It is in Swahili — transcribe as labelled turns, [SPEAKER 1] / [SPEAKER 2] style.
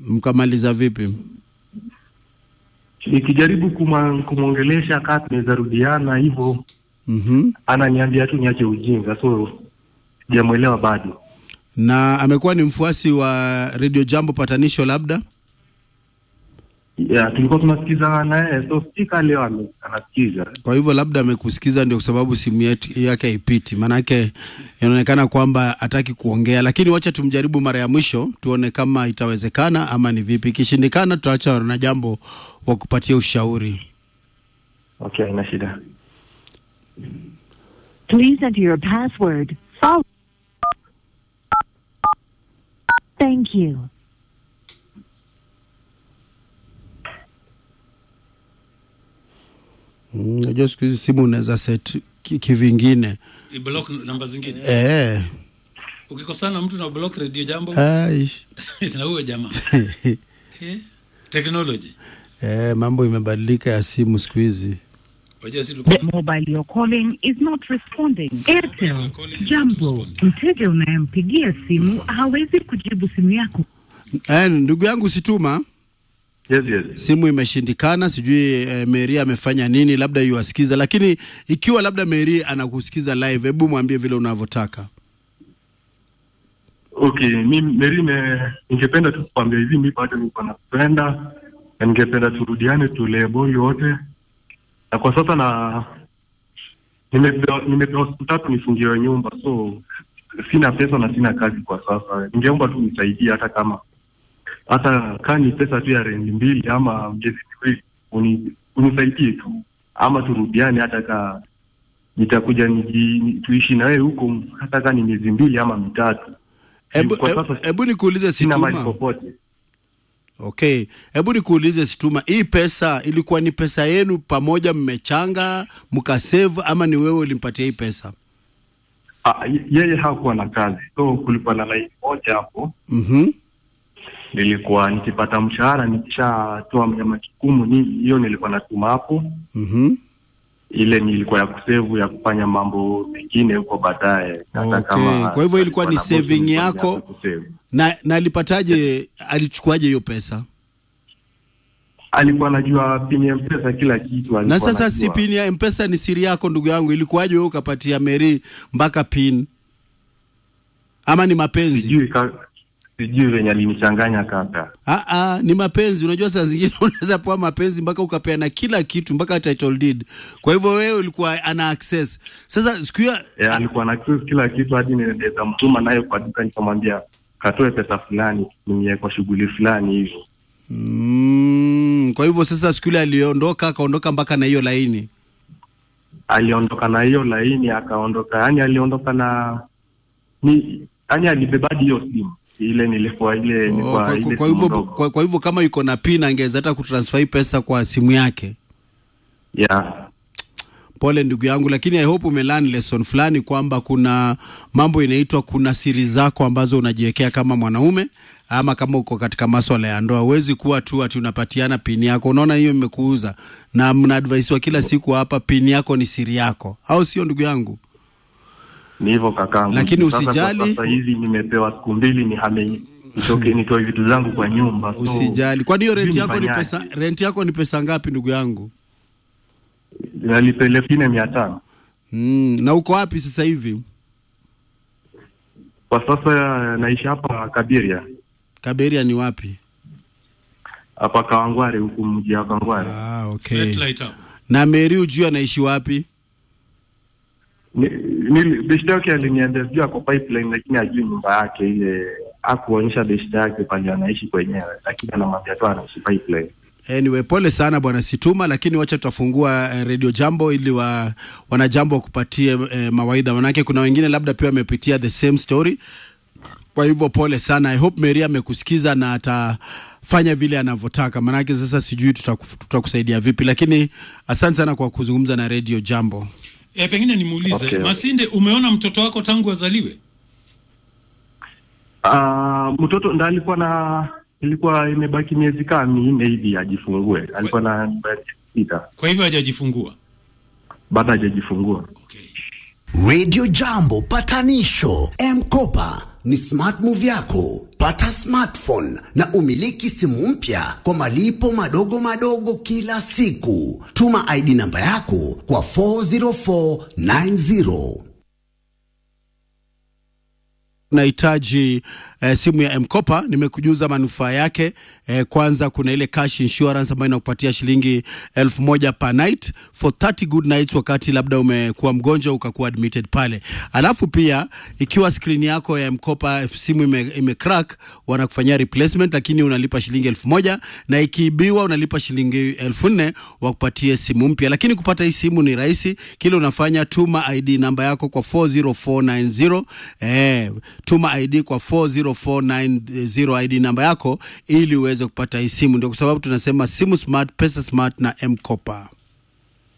[SPEAKER 1] Mkamaliza vipi?
[SPEAKER 2] Nikijaribu kumwa- kumwongelesha kaa tunaweza rudiana hivyo,
[SPEAKER 1] Mhm.
[SPEAKER 2] ananiambia tu niache ujinga, so sijamwelewa bado.
[SPEAKER 1] Na amekuwa ni mfuasi wa Radio Jambo patanisho labda?
[SPEAKER 2] Yeah, tulikuwa tunasikiza naye, so sika leo ame- anasikiza.
[SPEAKER 1] Kwa hivyo labda amekusikiza ndio kwa sababu simu yetu- yake haipiti, maanake inaonekana kwamba hataki kuongea, lakini wacha tumjaribu mara ya mwisho tuone kama itawezekana ama ni vipi. Ikishindikana tutaacha wana jambo wa kupatia ushauri.
[SPEAKER 2] Okay, haina shida.
[SPEAKER 3] Please enter your password. Follow. Thank you.
[SPEAKER 1] Mm, Unajua siku hizi simu unaweza set ki- kivingine
[SPEAKER 4] block namba zingine
[SPEAKER 1] eh,
[SPEAKER 4] ukikosana na mtu na block radio jambo
[SPEAKER 1] aish.
[SPEAKER 4] na huyo jamaa Eh, technology
[SPEAKER 1] eh, mambo imebadilika ya simu siku hizi.
[SPEAKER 4] wajua si
[SPEAKER 5] The
[SPEAKER 4] tulikuwa
[SPEAKER 5] mobile you're calling is not responding. Airtel,
[SPEAKER 4] You're calling is not
[SPEAKER 5] jambo,
[SPEAKER 4] responding.
[SPEAKER 5] mteja unayempigia simu hawezi kujibu simu yako.
[SPEAKER 1] Eh, ndugu yangu Situma,
[SPEAKER 2] Yes, yes.
[SPEAKER 1] simu imeshindikana, sijui eh, Mary amefanya nini, labda yuwasikiza, lakini ikiwa labda Mary anakusikiza live, hebu mwambie vile unavyotaka.
[SPEAKER 2] Okay, mi Mary, me- ningependa tu kukwambia hivi, mi bado niko nakupenda na ningependa turudiane, tulee boy wote, na kwa sasa na nimepewa nimepewa siku tatu nifungiwe nyumba, so sina pesa na sina kazi kwa sasa. Ningeomba tu nisaidie, hata kama hata kaa ni pesa tu ya rendi mbili ama miezi miwili, uni, unisaidie tu, ama turudiane, hata ka nitakuja niji, ni- tuishi na wewe huko, hata kaa ni miezi mbili ama mitatu.
[SPEAKER 1] Hebu
[SPEAKER 2] Kwa
[SPEAKER 1] hebu-
[SPEAKER 2] sasa
[SPEAKER 1] hebu nikuulize
[SPEAKER 2] sina mali
[SPEAKER 1] Situma.
[SPEAKER 2] popote.
[SPEAKER 1] Okay, hebu nikuulize Situma, hii pesa ilikuwa ni pesa yenu pamoja, mmechanga mkasave, ama ni wewe ulimpatia hii pesa?
[SPEAKER 2] Ah, ye- yeye hakuwa na kazi, so kulikuwa na laini moja hapo,
[SPEAKER 1] Mhm.
[SPEAKER 2] nilikuwa nikipata mshahara nikishatoa mnyama kikumu nini, hiyo nilikuwa natuma hapo,
[SPEAKER 1] Mhm.
[SPEAKER 2] ile nilikuwa ya kusevu ya kufanya mambo mengine huko baadaye. Hata
[SPEAKER 1] Okay,
[SPEAKER 2] kama
[SPEAKER 1] kwa hivyo ilikuwa ni
[SPEAKER 2] alikuwa na bosi,
[SPEAKER 1] saving
[SPEAKER 2] nilikuwa
[SPEAKER 1] yako?
[SPEAKER 2] nimeanza kusave.
[SPEAKER 1] Na na alipataje, alichukuaje hiyo pesa?
[SPEAKER 2] Alikuwa anajua pini ya mpesa kila kitu.
[SPEAKER 1] Na
[SPEAKER 2] alikuwa
[SPEAKER 1] sasa
[SPEAKER 2] anajua.
[SPEAKER 1] si pin ya mpesa ni siri yako ndugu yangu, ilikuwaje wewe ukapatia Mary mpaka pin? Ama ni mapenzi?
[SPEAKER 2] sijui ka, sijui venye alinichanganya kaka.
[SPEAKER 1] Ah, ah, ni mapenzi. Unajua saa zingine unaweza pewa mapenzi mpaka ukapeana kila kitu mpaka title deed. Kwa hivyo wewe ulikuwa ana access. Sasa siku hiyo
[SPEAKER 2] Eh, alikuwa na access kila kitu hadi niweza mtuma naye kwa duka nikamwambia katoe pesa fulani tumie kwa shughuli fulani hivyo.
[SPEAKER 1] mm, kwa hivyo sasa siku ile aliondoka akaondoka mpaka na hiyo laini.
[SPEAKER 2] Aliondoka na hiyo laini akaondoka, yani aliondoka na ni yani alibebadi hiyo simu ile nilikuwa ile
[SPEAKER 1] Oh,
[SPEAKER 2] nilikuwa
[SPEAKER 1] kwa,
[SPEAKER 2] ile
[SPEAKER 1] kwa, kwa
[SPEAKER 2] simu
[SPEAKER 1] hivyo
[SPEAKER 2] ndogo.
[SPEAKER 1] kwa, kwa hivyo kama yuko na pin angeweza hata kutransfer hii pesa kwa simu yake.
[SPEAKER 2] yeah.
[SPEAKER 1] Pole ndugu yangu, lakini I hope umelearn lesson fulani kwamba kuna mambo inaitwa kuna siri zako ambazo unajiwekea kama mwanaume ama kama uko katika maswala ya ndoa. Huwezi kuwa tu ati unapatiana pini yako. Unaona hiyo imekuuza, na mna advice wa kila siku hapa, pini yako ni siri yako, au sio ndugu yangu?
[SPEAKER 2] Ni hivyo kakangu.
[SPEAKER 1] Lakini
[SPEAKER 2] Sasa kwa
[SPEAKER 1] usijali.
[SPEAKER 2] Sasa hivi nimepewa siku mbili nihame nitoke nitoe vitu zangu kwa nyumba. So,
[SPEAKER 1] Usijali. Kwani hiyo rent
[SPEAKER 2] sijui
[SPEAKER 1] yako ni
[SPEAKER 2] nifanyaje.
[SPEAKER 1] pesa, rent yako ni pesa ngapi ndugu yangu?
[SPEAKER 2] Nalipa elfu nne mia tano.
[SPEAKER 1] Mm, na uko wapi sasa hivi?
[SPEAKER 2] Kwa sasa naishi hapa Kabiria,
[SPEAKER 1] Kaberia ni wapi?
[SPEAKER 2] hapa Kawangware, huku mji wa Kawangware.
[SPEAKER 1] Ah, okay.
[SPEAKER 4] satellite hapo
[SPEAKER 1] Na Mary ujui anaishi wapi?
[SPEAKER 2] Ni- ni- beshte yake aliniambia sijui ako pipeline, lakini ajui nyumba yake ile, akuonyesha beshte yake pale anaishi kwenyewe, lakini anamwambia tu anaishi pipeline.
[SPEAKER 1] Anyway, pole sana bwana Situma, lakini wacha tutafungua eh, Radio Jambo ili wa, wanajambo wakupatie eh, mawaidha, manake kuna wengine labda pia wamepitia the same story. Kwa hivyo pole sana. I hope Mary amekusikiza na atafanya vile anavyotaka, manake sasa sijui tutaku- tutakusaidia vipi, lakini asante sana kwa kuzungumza na Radio Jambo.
[SPEAKER 4] e, pengine nimuulize
[SPEAKER 2] Okay.
[SPEAKER 4] Masinde, umeona mtoto wako tangu azaliwe?
[SPEAKER 2] Ah, mtoto ndo alikuwa na ilikuwa imebaki miezi kama minne hivi ajifungue, alikuwa na miezi sita
[SPEAKER 4] Kwa hivyo hajajifungua.
[SPEAKER 2] bado hajajifungua.
[SPEAKER 4] Okay.
[SPEAKER 6] Radio Jambo patanisho M-Kopa ni smart move yako. Pata smartphone na umiliki simu mpya kwa malipo madogo madogo kila siku. Tuma ID namba yako kwa 40490.
[SPEAKER 1] unahitaji eh, simu ya mkopa nimekujuza manufaa yake eh, kwanza kuna ile cash insurance ambayo inakupatia shilingi elfu moja per night for 30 good nights wakati labda umekuwa mgonjwa ukakuwa admitted pale alafu pia ikiwa skrini yako ya mkopa simu ime, ime crack wanakufanyia replacement lakini unalipa shilingi elfu moja na ikiibiwa unalipa shilingi elfu nne wakupatie simu mpya lakini kupata hii simu ni rahisi kile unafanya tuma id namba yako kwa 40490 eh, tuma id kwa 40490 id namba yako ili uweze kupata hii simu ndio kwa sababu tunasema simu smart pesa smart na mkopa